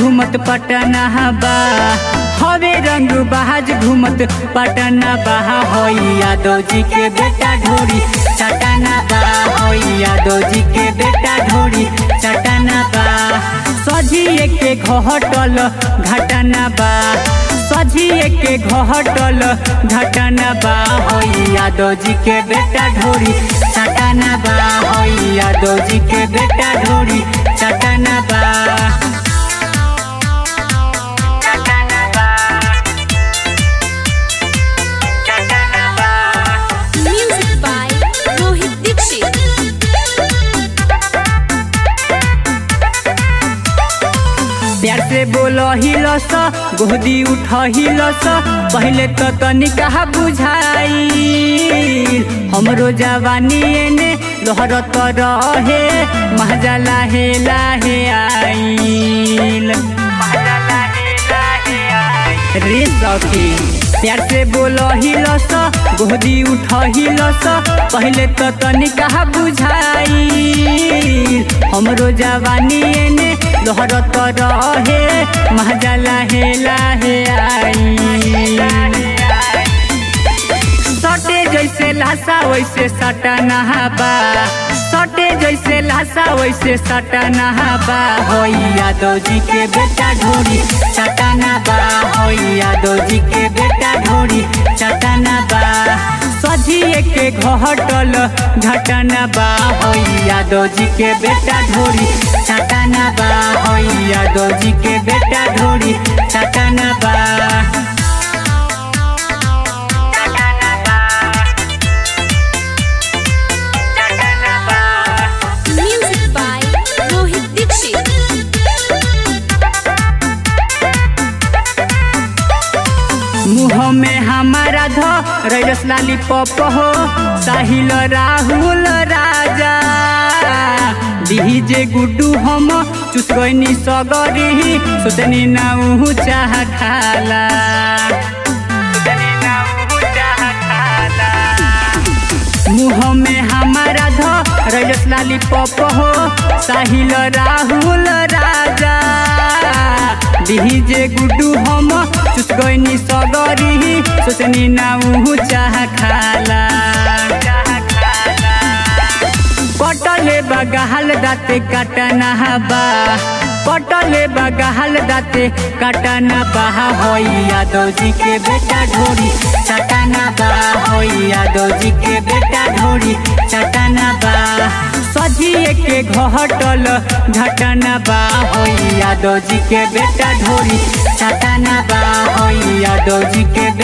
घूमत पटना बा हवे रंग बहाज घूमत पटना बा होई यादव जी के बेटा ढोरी चटना बा होई यादव जी के बेटा ढोरी चटना बा सजिए के घटल घटना बा सजिए के घटल घटना बा होई यादव जी के बेटा ढोरी चटना बा होई यादव जी के बेटा ढोरी चटना बा चटना बा चटना बा Music by Rohit Dixit. प्यार से बोलो हिलस गोदी उठ हिलस पहले तो तनिका बुझाई हमरो जवानी एने लोहर तो रहे महजा लाहे लाहे आईल रे सखी प्यार से बोलो हिलस गोदी उठ हिलस पहले तो तनिका बुझाई हमरो जवानी एने लोहर तो रहे महजा लाहे लाहे आई सटे जैसे लाशा वैसे सटा नहाबा सटे जैसे लाशा वैसे सटा नहाबा होई यादव जी के बेटा ढोरी चटाना बा होई यादव जी के बेटा ढोरी चटाना बा सजिए के घटल घटना बा होई यादव जी के बेटा ढोरी चटाना बा होई यादव जी के बेटा ढोरी चटाना बा Music by Rohit Dixit. मुँह में हमारा ध रैस लाली पप हो साहिल राहुल राजा डीजे गुड्डू हम चुस गईनी सगरी सोचनी नाऊ चाह खाला मुँह में हमारा ध रैस लाली पप हो साहिल राहुल राजा डीजे गुड्डू हम चुस गईनी सगरी सोचनी नाऊ चाह खाला कटले बगहल दाते काटना बा कटले बगहल दाते काटना बा होई यादव जी के बेटा ढोरी चटाना बा होई यादव जी के बेटा ढोरी चटाना बा सजिए के घटल घटना बा होई यादव जी के बेटा ढोरी चटाना बा होई यादव जी के